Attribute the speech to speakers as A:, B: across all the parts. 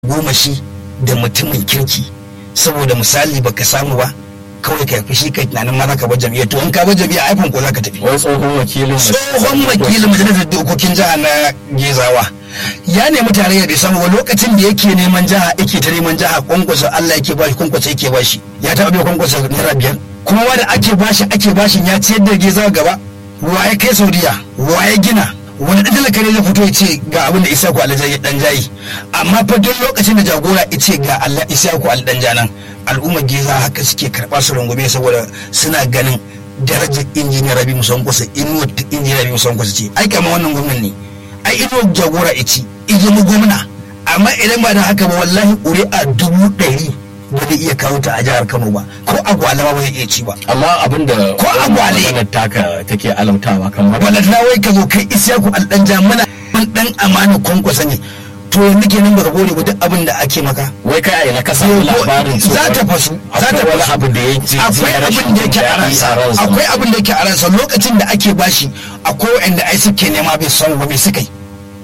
A: goma shi da mutumin kirki saboda misali baka samu ba kawai ka fi shi kai tunanin ma zaka bar jami'a to in ka bar jami'a aifan ko zaka tafi
B: wai tsohon wakilin
A: tsohon wakilin majalisar dokokin jiha na gezawa ya nemi tarayya bai samu ba lokacin da yake neman jiha yake ta neman jiha kwankwasa Allah yake bashi kwankwasa yake bashi ya taɓa bai kwankwasa naira biyar kuma wanda ake bashi ake bashi ya ciyar da gezawa gaba wa ya kai saudiya wa ya gina wani ɗan talaka ne zai fito ya ce ga abin da isa ku alhaji dan jayi amma fa duk lokacin da jagora ya ce ga Allah isa ku alhaji dan janan al'ummar geza haka suke karɓa su rungume saboda suna ganin darajar injiniyar rabi musamman kusa inuwar injiniyar rabi musamman kusa ce ai kama wannan gwamnan ne ai inuwar jagora ya ci mu gwamna amma idan ba da haka ba wallahi ƙuri'a dubu ɗari ba zai iya kawo ta a jihar Kano ba ko agwala ba zai iya ci ba
B: amma abin da
A: Ko agwale.
B: maganar taka take alamtawa kamar
A: wala na wai ka zo kai isyaku aldanja mana man dan amana kwankwasa ne to yanzu kenan baka gode ba duk abin da ake maka
B: wai kai a ina ka samu labarin
A: za ta fasu za ta
B: akwai wani
A: fasu
B: abu da ya ji
A: akwai abin da yake a ransa akwai abin da yake a ransa lokacin da ake bashi akwai wanda ai suke nema bai son ba bai suka yi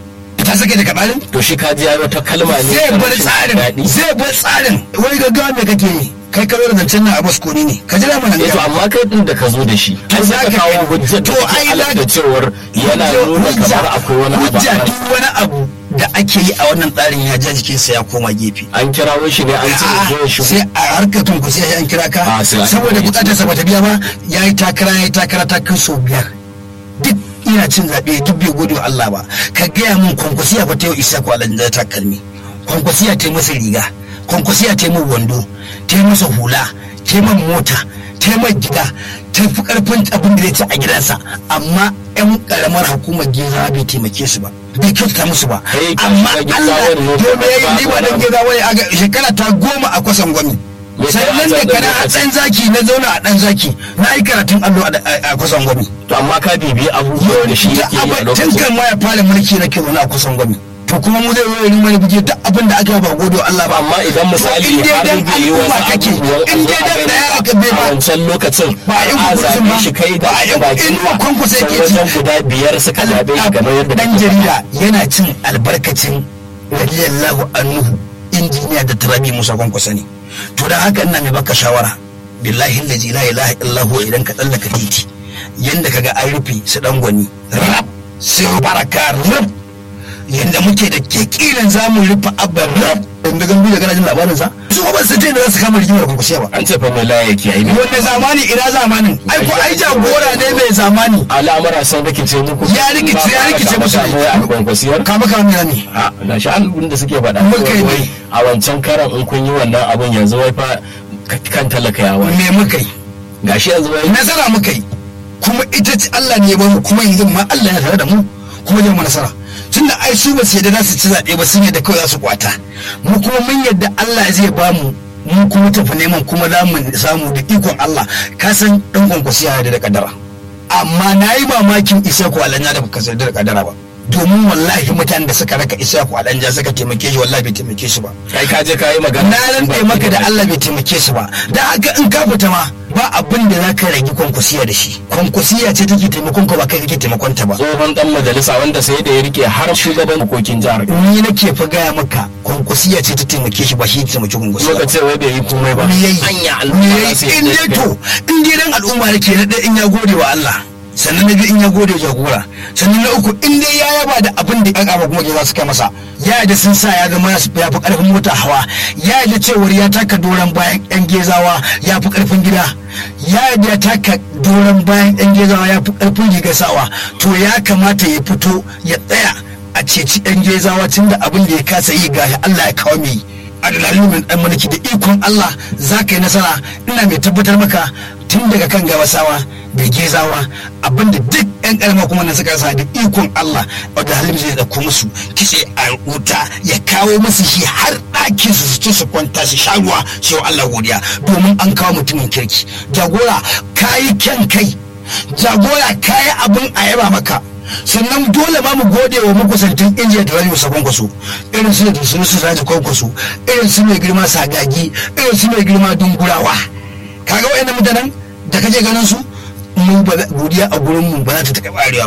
A: ta sake daga balin
B: to shi ka ji ya wata kalma ne
A: zai
B: ta
A: bar
B: rashin
A: tsarin
B: daɗi.
A: zai bar tsarin wai gaggawa me kake yi kai ka zo da zancen nan a baskoni ne ka jira mana
B: Eh, to amma kai din da ka zo da shi
A: To
B: ai
A: za
B: za ka
A: ka
B: kawo
A: kai-
B: hujjar
A: to
B: da take
A: ai
B: alamta
A: za-
B: cewar yana nuna
A: Hujja-
B: kamar akwai wani abu a
A: hujja
B: ransa.
A: duk wani abu da ake yi a wannan tsarin ya ja jikinsa ya koma gefe
B: an kirawo shi ne an ce ya zo ya shigo
A: sai a harkar tunku sai an kira ka
B: Ah, sai an
A: saboda
B: kira shi.
A: bukatar sa bata biya ba ya yi takara ya yi takara ta kai sau biyar duk ina cin zaɓe duk bai gode wa Allah ba ka gaya min kwankwasiya ba ta yau isa ko alhaji da takalmi kwankwasiya ta yi masa riga kwankwasiya ta yi min wando ta yi masa hula ta yi min mota ta yi min gida ta fi karfin abin da ya ci a gidansa amma yan karamar hukumar geza bai taimake su ba bai kyautata musu ba
B: Kai ka
A: amma
B: shiga
A: Allah
B: Gezawa ne ko
A: domin ya yi
B: ba-
A: ni ba dan
B: ba-
A: geza wai a ga- shekara ta goma a kwasan gwami
B: Me kai
A: sannan
B: a
A: da
B: can
A: kana a
B: lokacin?
A: ɗan zaki na zauna a ɗan zaki na yi karatun allo a- a a kusan gwami
B: to amma ka bibiyi abubuwan da shi
A: Da
B: yake yi a
A: abin- tun
B: lokacin
A: kan ma ya fara mulki na ke zaune a kusan gwami to kuma mu zai yi mana bige duk abin da aka yi ba gode wa Allah ba
B: amma idan misali
A: in dai
B: har
A: dan
B: bai yi wasu
A: al'umma kake
B: abubuwan
A: in dai dan daya aka bai
B: a
A: ba
B: wancan lokacin
A: Ba a yi
B: a
A: hukuncin
B: zaɓe
A: ba.
B: shi kai da
A: Ba a yi-
B: baki
A: in ma kwankwasa yake ci.
B: wajen guda biyar suka zaɓe shi kamar yadda
A: dan
B: kake faɗa.
A: jarida yana cin albarkacin radiyallahu anhu injiniya da turabi musa kwankwasa ne to dan haka ina mai baka shawara billahi allazi la ilaha illa huwa idan ka tsallaka titi yanda kaga an rufe su dan gwani rab sai baraka rab yanda muke da kekilan zamu rufe abba rab da gambi da garajin labarin sa su ba su ce da za su kama rigimar kwankwasiya ba
B: an ce fa mai laye ke yi
A: wanne zamani ina zamanin ai ko ai jagora ne mai zamani
B: al'amura sun rikice muku
A: Ya rikice- ya rikice musu.
B: a kwankwasiyar
A: kama kama ne ne
B: a na shi abin da suke faɗa
A: Muka yi
B: wai
A: ne.
B: a wancan karan in kun yi wannan abin yanzu wai fa kan talaka ya wani
A: me muka yi
B: gashi yanzu wai
A: nasara muka yi kuma ita ce Allah ne ya bamu kuma yanzu ma Allah ya tare da mu kuma zai mu nasara tunda ai su ba su yadda za su ci zaɓe ba sun yadda kawai za su kwata mu kuma mun yadda Allah zai bamu mu kuma tafi neman kuma za mu samu da ikon Allah ka san dan kwankwasi ya yarda da kadara amma na yi mamakin isa ku alanya da baka yarda da kadara ba domin wallahi mutanen da suka raka isa ku alanya suka taimake shi wallahi bai taimake shi ba
B: kai ka je ka yi magana
A: na rantse maka da Allah bai taimake su ba da haka in ka fita ma ba abin da za ka rage kwankwasiya da shi kwankwasiya ce take taimakon ka ba kai kake taimakon ta ba
B: tsohon dan majalisa wanda sai da ya rike har shugaban hukokin jihar
A: ni nake fa gaya maka kwankwasiya ce ta taimake shi ba shi ya taimaki kwankwasiya
B: Kuma ka ce wai bai yi komai ba
A: me yayi
B: hanya
A: me
B: al'umma
A: yayi
B: za su
A: in
B: yi
A: dai to in dai dan al'umma yake na ɗaya in ya gode wa Allah sannan na biyu in ya gode wa jagora sannan na uku in dai ya yaba da abin da aka kuma za su kai masa ya da sun sa ya zama ya fi karfin mota hawa ya da cewar ya taka doron bayan yan gezawa ya fi karfin gida ya da ya taka doron bayan yan gezawa ya fi karfin rigar sawa to ya kamata ya fito ya tsaya a ceci yan gezawa tun da abin da ya kasa yi ga Allah ya kawo mai adalhalin dan mulki da ikon Allah za ka yi nasara ina mai tabbatar maka tun daga kan gabasawa da gezawa abinda duk yan karama kuma na suka rasa da ikon Allah wadda halin zai dauko musu kitse a wuta ya kawo musu shi har ɗakin su su ci su kwanta su sha ruwa su yi wa Allah godiya domin an kawo mutumin kirki jagora kayi kyan kai jagora kayi abin a yaba maka sannan dole ma mu gode wa makusantin injiya da rayu sabon kwaso irin su da su su raji kwankwaso irin su mai girma sagagi irin su mai girma dungurawa kaga wayannan mutanen da kaje ganin su mu ba za- godiya a gurin mu ba za ta taɓa arewa ba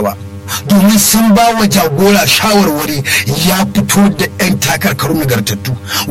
A: domin sun ba wa jagora shawarwari ya fito da 'yan takarkaru nagartattu